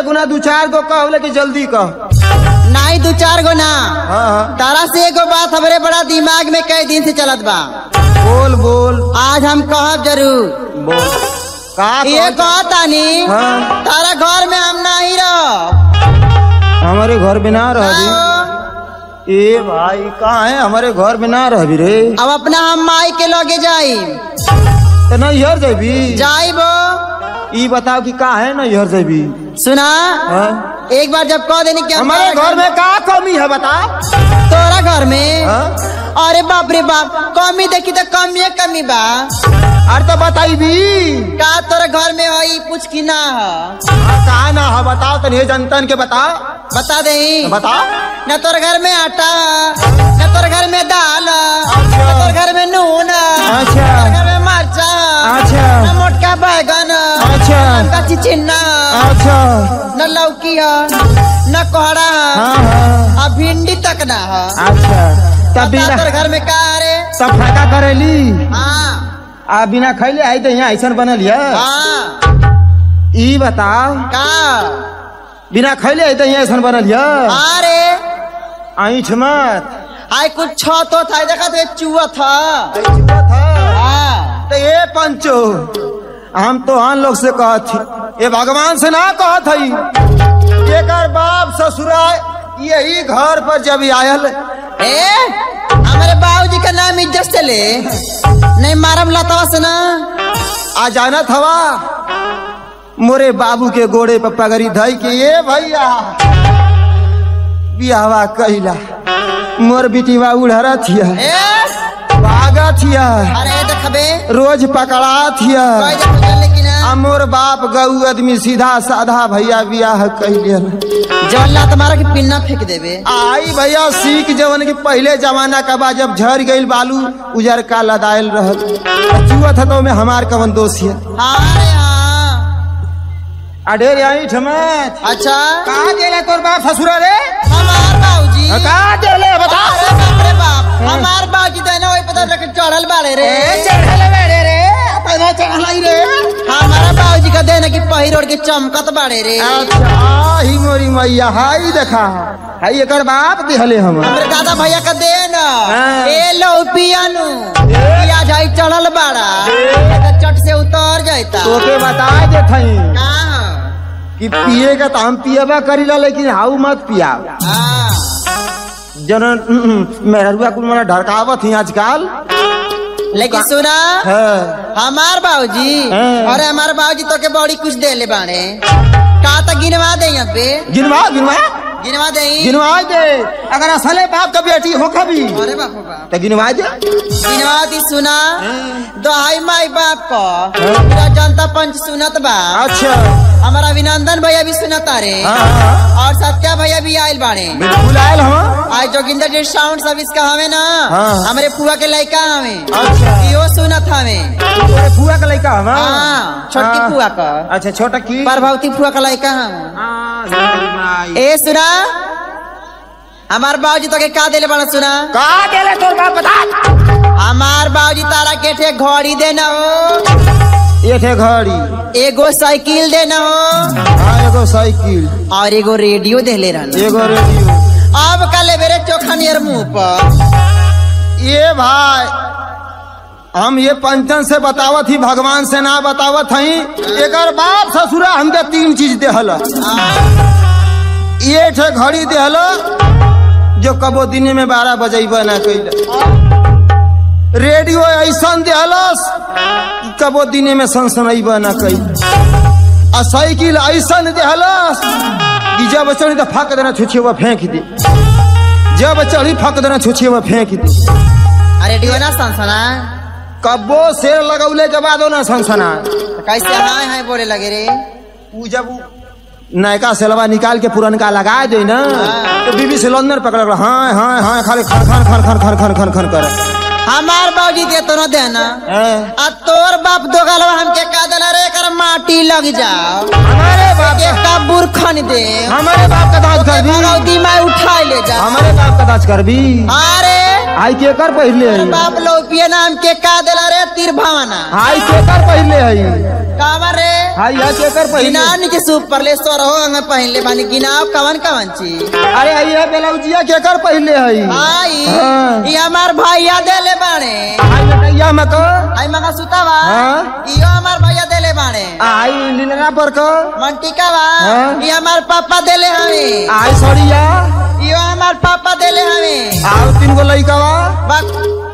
गुना दू चार गो कह लेकिन जल्दी कह नहीं दू चार गो ना हाँ हाँ तारा से एगो बात हमरे बड़ा दिमाग में कई दिन से चलत बा बोल बोल आज हम कहब जरूर बोल का ये कहत- कहतानी हाँ तारा घर में हम नहीं रह हमारे घर में ना रह ए भाई कहाँ है हमारे घर में ना रह रे अब अपना हम माई के लगे जाई तो नैहर जेबी जाइबो ई बताओ कि का है नैहर जेबी सुना हाँ? एक बार जब कह देनी कि हमारे घर में का कमी है बता तोरा घर में हाँ? अरे बाप रे बाप कमी देखी तो कमी है कमी बा अरे तो बताई भी का तोरा घर में है पूछ की ना है का ना है बताओ तो नहीं जनतन के बता बता दे बता न तोर घर में आटा न तोर घर में दाल न तोर घर में नून न अच्छा। तोर घर में मरचा अच्छा। न मोटका बैगन अच्छा। न कच्ची चिन्ना अच्छा न लौकी है न कोहड़ा है हाँ हाँ आ भिंडी तक ना है अच्छा तब बता बिना तोर घर में का रे तब फाका करेली हाँ आ बिना खैले आई तो यहाँ ऐसा बनल है हाँ ई बताओ का बिना खैले आई तो यहाँ ऐसा बनल है हाँ रे ऐठ मत आय कुछ छो तो था देखा तो चूहा था हाँ तो ये पंचो हम तो हम लोग से कहत थी ये भगवान से ना कहत हई एकर बाप ससुरा यही घर पर जब आयल ए हमारे बाबूजी का नाम इज्जत से ले नहीं मारम लतावा से ना आ जानत हवा मोरे बाबू के गोड़े पर पगड़ी धई के ये भैया बियावा कैला मोर बिटिवा उड़हरा थिया ए भागा थिया अरे देखबे रोज पकड़ा थिया कोई देखो चल लेकिन आ मोर बाप गऊ आदमी सीधा साधा भैया बियाह कैले जवल्ला तुम्हारा की पिन्ना फेंक देबे आई भैया सीख जवन के पहले जमाना का बा जब झर गईल बालू उजर का लदायल रहल चुआ था तो में हमार कवन दोष है हाँ रे हाँ अडे आई ठमत अच्छा कहा गेला तोर बाप ससुरा रे हमार बाबूजी कहा गेले बता अरे बाप रे बाप हमार बाबूजी तो ना वही पता रख चढ़ल बाड़े रे चढ़ले बेड़े रे पैदा चढ़लाई रे हमारा बाबूजी का देना की पहिरोड़ के चमकत बाड़े रे अच्छा ही मोरी मैया हाई देखा हाई एकर बाप दिहले हम हमरे दादा भैया का दे ना हाँ। ए लो पियानु पिया जाई चढ़ल बाड़ा तो चट से उतर जाता तोके बता दे थई हाँ कि पिए का तो हम पिएबा करीला लेकिन हाउ मत पिया हाँ जन मेहरुआ कुल मना ढड़कावत ही आजकल लेकिन सुना है हमार बाबूजी हाँ। अरे हमार बाबूजी तो के बड़ी कुछ दे ले बाड़े का तो गिनवा दे यहाँ पे गिनवा गिनवा गिनवा दे गिनवा दे अगर असले बाप का बेटी हो कभी अरे बाप रे बाप तो गिनवा दे गिनवा दी सुना दोहाई माई बाप को पूरा जनता पंच सुनत बा अच्छा हमारा अभिनंदन भैया भी सुनता रे हाँ, हाँ और सत्या भैया भी आयल बाड़े बिल्कुल आयल हम आज जोगिंदर जी साउंड सर्विस का हमें ना हाँ। हमारे फुआ के लड़का हमें अच्छा इहो सुनत हमें तोरे फुआ का लड़का हम हाँ छोटकी हाँ। फुआ का अच्छा छोटा की प्रभावती फुआ का लड़का हम हाँ, माई। ए सुना हमार बाबूजी तो के का देले बड़ा सुना का गेले तोर बाप बता हमार बाबूजी तारा के ठे घड़ी देना हो एक है घड़ी एगो साइकिल देना हो हाँ एगो साइकिल और एगो रेडियो देले रहना एगो रेडियो अब कल मेरे चोखा नियर मुंह पर ये भाई हम ये पंचन से बतावत ही भगवान से ना बतावत हई एकर बाप ससुरा हमके तीन चीज देहल ये ठे घड़ी देहल जो कबो दिन में बारह बजेब ना कैल रेडियो ऐसा देहलस कि कबो दिन में सनसनैब ना कैल आ साइकिल ऐसा देहलस कि जब चढ़ी तो फाक देना छुछे हुआ फेंक दे जब चढ़ी फाक देना छुछे हुआ फेंक दे रेडियो ना सनसना कब्बो शेर लगौले के बाद ना सनसना तो कैसे हाय हाय बोले लगे रे ऊ जब ऊ नयका सेलवा निकाल के पुरनका लगा दे ना तो बीबी सिलेंडर पकड़ कर हाँ हाँ हाँ खाली खन खन खन खन खन खन खन खन कर हमार बाबूजी दे तो न देना हैं? आ तोर बाप दो गलवा हमके का देला रे कर माटी लग जाओ हमारे बाप के कबूर खन दे हमारे बाप का दाज कर भी भगवती माई उठाई ले जा हमारे बाप का दाज कर भी अरे आई के कर पहले आई बाप लोपिया नाम के का देला रे तीर भावना आई के कर पहले आई कावर रे हाई है केकर पहले गिनान के सुपर ले सोर हो अंग पहले बानी गिनाव कवन कवन चीज अरे हाई है ब्लाउजिया केकर पहले है भाई हाँ। ये हमार भैया देले बाणे हाई लटैया में को आई मगा सुतावा हाँ। इयो हमार भैया देले बाणे आई लीलना पर को मंटिका बा हाँ। ये हमार पापा देले हवे आई सड़िया इयो हमार पापा देले हवे आओ तीन गो लइका बा बक